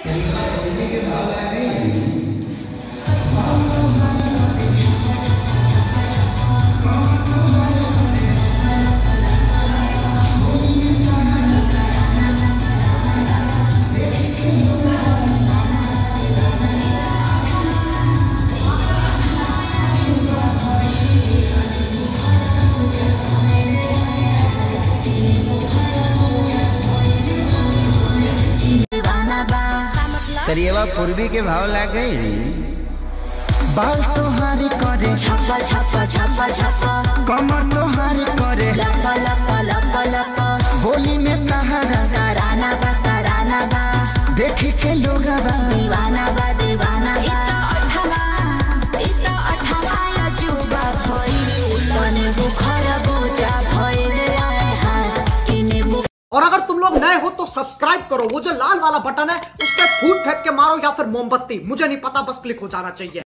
करिएवा पूर्वी के भाव लागे बाल तोहारी करे छप्पा छप्पा छप्पा छप्पा कमर तोहारी करे लप्पा लप्पा लप्पा लप्पा बोली में तहारा तराना बा तराना बा देखी के लोग दीवाना बा दीवाना बा अठमा इता अठमा या जुबा भइल तने बुखार बुझा भइल आए हाय किने बु और अगर तुम लोग नए हो तो सब्सक्राइब करो वो जो लाल वाला बटन है उस पर फूट फेंक के मारो या फिर मोमबत्ती मुझे नहीं पता बस क्लिक हो जाना चाहिए